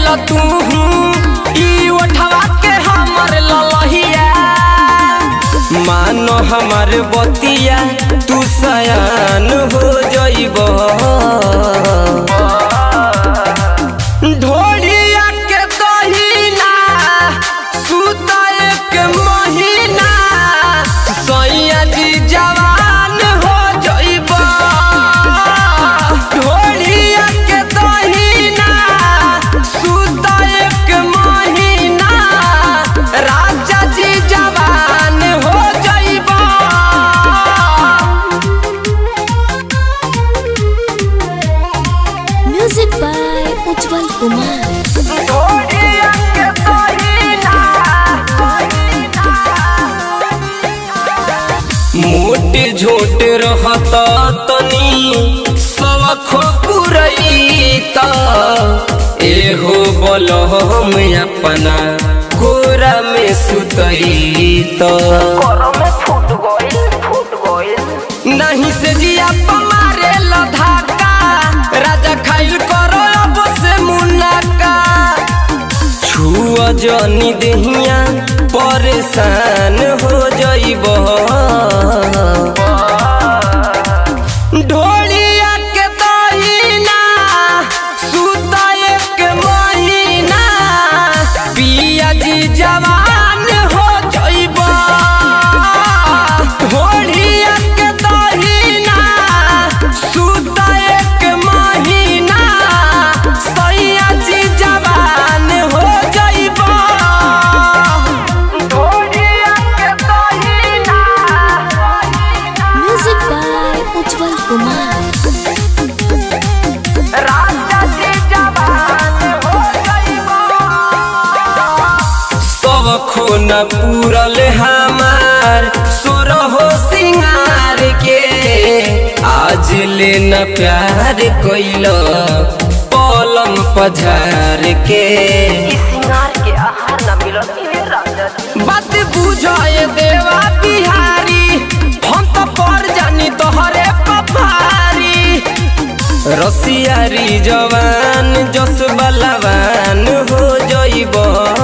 ल तू ई ओठवा के हमर ललहिया मानो हमर बतिया तू सयान हो जइब ढोलिया के दहिना सुता एक महीना सैया जी जवान हो जइब ढोलिया के दहिना सुता एक महीना राजा जी जवान हो जइब म्यूजिक बाय उज्जवल कुमार ढोलिया के दहिना मोटे झोट रहत तनी सवखो पुरैत एहो बलहम अपना कोरा में सुतैत नहीं से जिया पमारे लधाका राजा खाइल करो अब से मुनाका छुआ जनी देहिया परेशान हो जइब ढोलिया के दहिना सुता एक महीना पिया जी जवान हो जइब ढोलिया के दहिना सुता एक महीना सैया जी जवान हो जइब ढोलिया के दहिना म्यूजिक बाय उज्जवल कुमार राजा जी जवान हो जइब सब खून पूरल हमार सोरहो सिंगार के आज ले न प्यार कोइल पलम पझार के सिंगार के आहार न मिलल इहे राजा जी बात बुझाए देवा बिहारी हम तो पर जानी तोहरे पफारी रसियारी जवान जस बलवान हो जइब